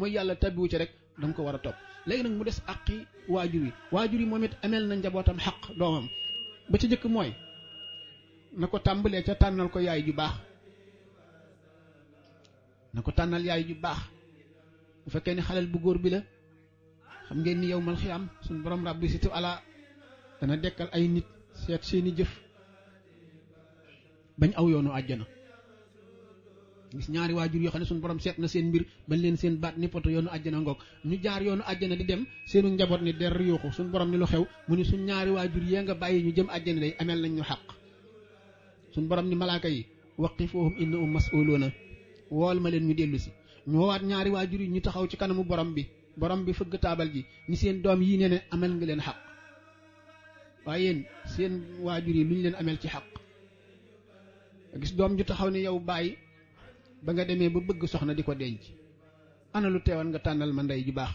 mooy yàlla tabbiwu ci rek da nga ko war a topp léegi nag mu des àqi waajur yi waajur yi moom it ameel na njabootam xaq doomam ba ca jëkk mooy na ko tàmbalee ca tànnal ko yaay ju baax na ko tànnal yaay ju baax bu fekkee ni xaleel bu góor bi la xam ngeen ni yow mal xiyaam suñu borom rabbi situ ala dana dekkal ay nit seet seeni jëf bañ aw yoonu àjjana gis ñaari waajur yoo xam ne suñu borom seet na seen mbir bañ leen seen baat ni poto yoonu àjjana ngoog ñu jaar yoonu àjjana di dem seenu njaboot ni der yuuxu suñu borom ni lu xew mu ni suñ ñaari waajur yee nga bàyyi ñu jëm àjjana day ameel nañ ñu xaq suñu borom ni malaaka yi waqifuhum innahum mas'uluuna wool ma leen ñu dellu si ñu woowaat ñaari waajur yi ñu taxaw ci kanamu borom bi borom bi fëgg taabal ji ni seen doom yii ne ne amel nga leen xaq waaye yéen seen waajur yi lu ñu leen amel ci xaq gis doom ju taxaw ne yow bàyyi ba nga demee ba bëgg soxna di ko denc ana lu teewoon nga tànnal ma ndey ju baax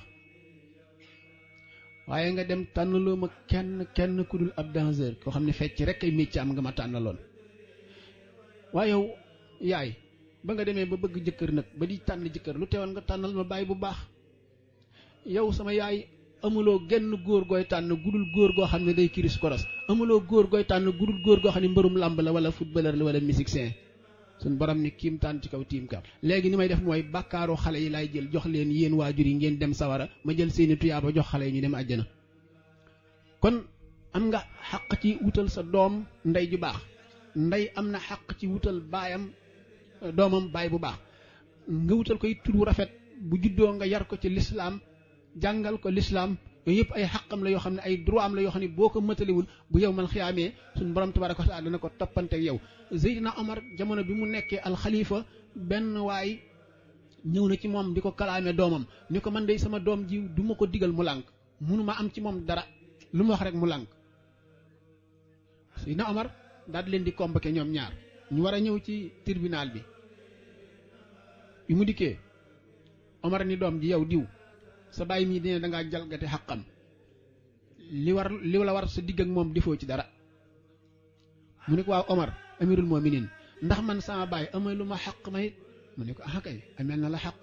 waaye nga dem tànnaloo ma kenn kenn ku dul ab danseur koo xam ne fecc rek ay métier am nga ma tànnaloon waaye yow yaay ba nga demee ba bëgg jëkkër nag ba di tànn jëkkër lu teewoon nga tànnal ma bàyyi bu baax yow sama yaay amuloo genn góor gooy tànn gudul góor goo xam ne day kiris koros amuloo góor gooy tànn gudul góor goo xam ne mbërum làmb la wala footballeur la wala musicien suñ borom ni kiim tànn ci kaw tiim kam léegi ni may def mooy bàkkaaru xale yi laay jël jox leen yéen waajur yi ngeen dem sawara ma jël seeni tuyaaba jox xale yi ñu dem àjjana kon am nga xaq ci wutal sa doom ndey ju baax ndey am na xaq ci wutal baayam doomam baay bu baax nga wutal koy tur wu rafet bu juddoo nga yar ko ci lislaam jàngal ko lislaam yooyu yëpp ay xaqam la yoo xam ne ay droit am la yoo xam ne boo ko mëtaliwul bu yow man xiyaamee suñu borom tabaraka wa taala dana ko toppante ak yow Seydina Omar jamono bi mu nekkee alxalifa benn waay ñëw na ci moom di ko kalaame doomam ni ko man de sama doom ji du ma ko digal mu lànk munuma am ci moom dara lu mu wax rek mu lànk Seydina Omar daal di leen di convoqué ñoom ñaar ñu war a ñëw ci tribunal bi bi mu dikkee Omar ni doom ji yow diw sa bàyyi mii dine da ngaa jalgati xaqam li war li la war sa digg ak moom defoo ci dara mu ne ko waaw Omar amirul mu'minin ndax man sama bàyyi amee lu ma xaq ma it mu ne ko ah kay ameel na la xaq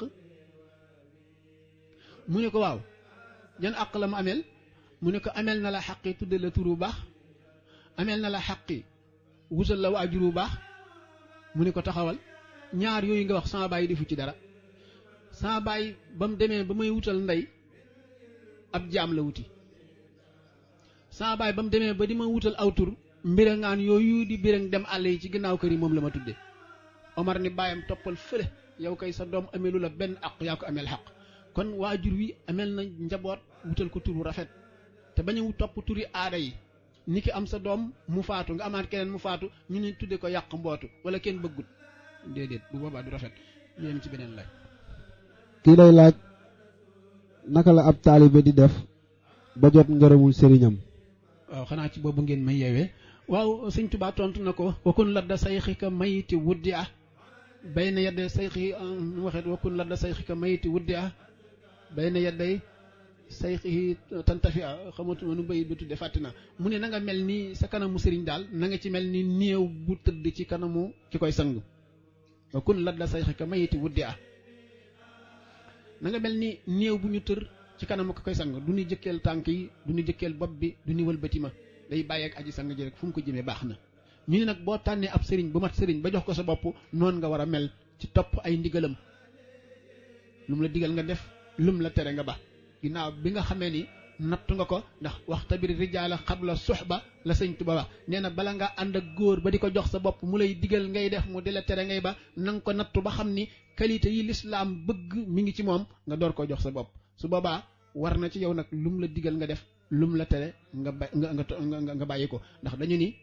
mu ne ko waaw jan àq la ma ameel mu ne ko ameel na la xaqi tudde la tur bu baax ameel na la xaqi wusal la waajur bu baax mu ne ko taxawal ñaar yooyu nga wax sama bàyyi defu ci dara sama bàyyi ba mu demee ba may wutal ndey ab jaam la wuti sama bàyyi ba mu demee ba di ma wutal aw tur mbirangaan yooyu di birang dem àll yi ci ginnaaw kër yi moom la ma tudde Omar ni bàyyam toppal fële yow kay sa doom ameelu la benn àq yaa ko ameel xaq kon waajur wi ameel na njaboot wutal ko tur bu rafet te bañ a topp turi aada yi ni ki am sa doom mu faatu nga amaat keneen mu faatu ñu ne tudde ko yàq mbootu wala kenn bëggut déedéet bu boobaa du rafet ñu dem ci beneen laaj kii lay laaj naka la ab taalibe di def ba jot ngërëmul sëriñam waaw xanaa ci boobu ngeen may yeewee waaw sëñ Tuubaa tontu na ko wakun ladda sayxika mayiti wuddi ah bay na yedde sayxi waxet wakun ladda sayxika mayiti wuddi ah bay na yedday sayxi tantafi a xamatuma nu bayit bi tudde fàtti na mu ne na nga mel ni sa kanamu sëriñ daal na nga ci mel ni néew bu tëdd ci kanamu ki koy sang wakun ladda sayxika mayiti wuddi ah na nga mel ni néew bu ñu tër ci kanamu ko koy sang du ñu jëkkeel tànk yi du ñu jëkkeel bopp bi du ñu wëlbati ma day bàyyi ak aji sang ji rek fu mu ko jëmee baax na ñu ne nag boo tànnee ab sëriñ bu mat sëriñ ba jox ko sa bopp noonu nga war a mel ci topp ay ndigalam lu mu la digal nga def lu mu la tere nga ba ginnaaw bi nga xamee ni nattu nga ko ndax waxta bi rijaala xabla suxba la sëñ Tuba wax nee na bala nga ànd ak góor ba di ko jox sa bopp mu lay digal ngay def mu di la tere ngay ba na nga ko nattu ba xam ni qualité yi lislaam bëgg mi ngi ci moom nga door ko jox sa bopp su boobaa war na ci yow nag lu mu la digal nga def lu mu la tere nga ba nga nga nga bàyyi ko ndax dañu ni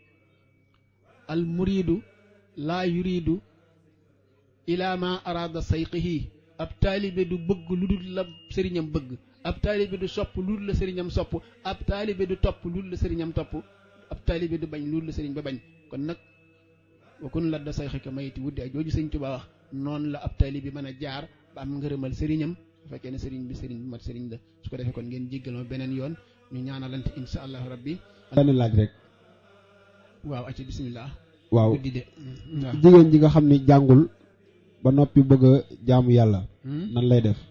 al muridu laa yuridu ila ma arada sayqihi ab taalibe du bëgg lu dul la sëriñam bëgg ab taalibe du sopp lu dul la sëriñam sopp ab taalibe du topp lu dul la sëriñam topp ab taalibe du bañ lu dul la sëriñ ba bañ kon nag wakun la da sayxika mayiti wuddi ak jooju sëriñ Tuubaa wax noonu la ab taalibe mën a jaar ba am ngërëmal sëriñam bu fekkee ne sëriñ bi sëriñ bi mat sëriñ la su ko defee kon ngeen jéggal ma beneen yoon ñu ñaanalante insha allahu rabbi benn laaj rek waaw acca bismillah waaw guddi de waaw jigéen ji nga xam ni jàngul ba noppi bëgg a jaamu yàlla nan lay def